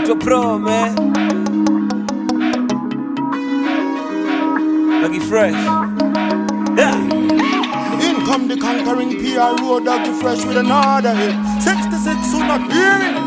naitwa pro man Lucky fresh yeah. In come the conquering PR road, doggy fresh with another hit. 66, who not hear it?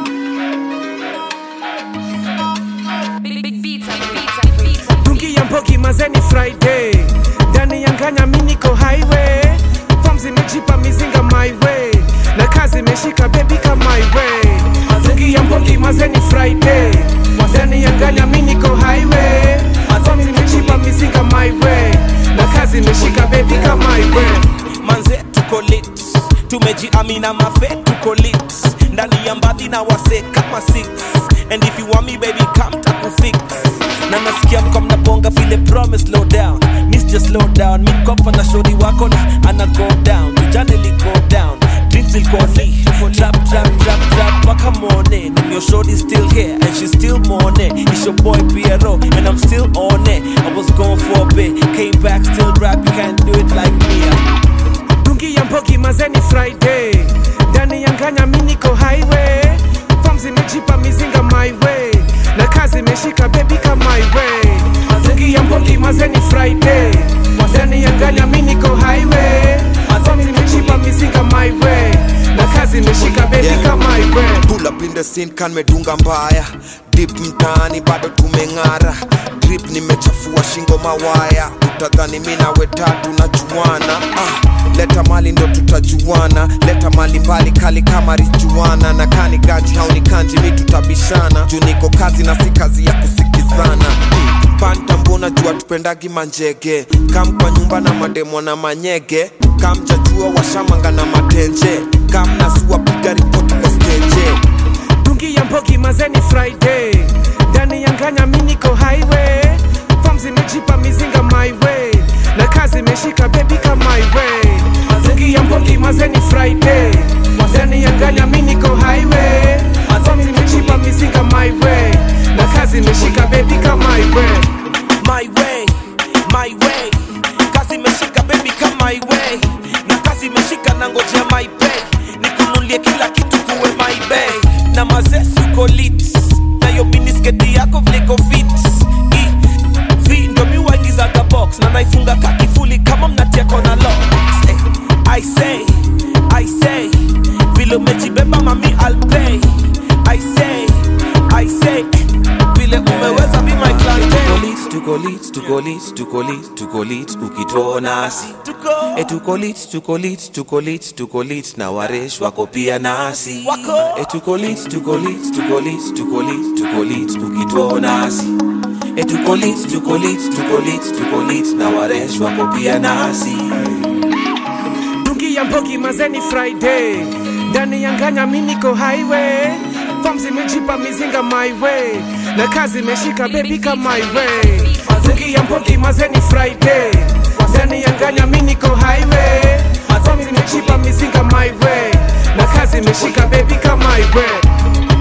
Big, big beats on the beats on the beats on the Dungi ya mbogi mazeni Friday ndani ya nganya mi niko highway Form zimejipa mizinga my way na kazi imeshika baby kama my way Dungi ya mbogi mazeni Friday ndani ya nganya mi niko highway Form zimejipa mizinga my way na kazi imeshika baby kama my way manze tuko lit tumejiamina mafe tuko lit ndani ya mbadhi na wase kama 6 and if you want me baby come takufix na nasikia mko mnabonga vile promise slow down miss just slow down mi mkopa na shori wako na ana go down tujane li go down drinks will go ni trap trap trap trap mpaka morning and your shorty still here and she still mourning it's your boy Piero and I'm still on it I was gone for a bit came back still rap you can't do it like me Dungi ya mbogi mazeni Friday ndani ya nganya mi niko highway Form zimejipa mizinga my way na kazi imeshika baby kama my way Dungi ya mbogi mazeni Friday ndani ya nganya mi niko highway Form zimejipa mizinga my way na kazi imeshika baby Yeah. kama my way Pull up in the scene kan medunga mbaya dip mtaani bado tumeng'ara drip nimechafua shingo mawaya utadhani mi nawe tatu na juana ah, leta mali ndo tutajuana leta mali mbali kali kama rijuana na kani gaji hauni kanji mi tutabishana juu niko kazi na si kazi ya kusikizana mm. panta mbona jua tupendagi manjege kam kwa nyumba na mademo na manyege kam jajua washamanga na matenje kam nasua piga ripoti kwa steje Dungi ya mbogi mazeni Friday ndani ya nganya mi niko highway Form zimejipa mizinga my way na kazi imeshika baby kama my way Dungi ya mbogi mazeni Friday ndani ya nganya mi niko highway Form zimejipa mizinga my way na kazi imeshika baby kama my way my way, my way. Kazi imeshika baby kama my way, na kazi imeshika na ngojea my pay, nikunulie kila kitu kuwe my bay, na mazesi uko lit, na yo minisketi yako vliko fit I, V ndo mi waingizaga box na naifunga kakifuli kama mnatia kona locks eh, I say, I say, vile umejibeba mami I'll pay I say, I say, vile umeweza be my clientele tuko lit tuko lit tuko lit tuko lit ukituona asi e tuko lit tuko lit tuko lit tuko lit na waresh wako pia nasi Wako. e tuko lit tuko lit tuko lit tuko lit tuko lit ukituona asi e tuko lit tuko lit tuko lit tuko lit na waresh wako pia nasi Dungi ya mbogi mazeni Friday ndani ya nganya mi niko highway Form zimejipa mizinga my way na kazi imeshika baby kama my way Dungi ya mbogi mazeni Friday ndani ya nganya mi niko highway Form zimejipa mizinga my way na kazi imeshika baby kama my way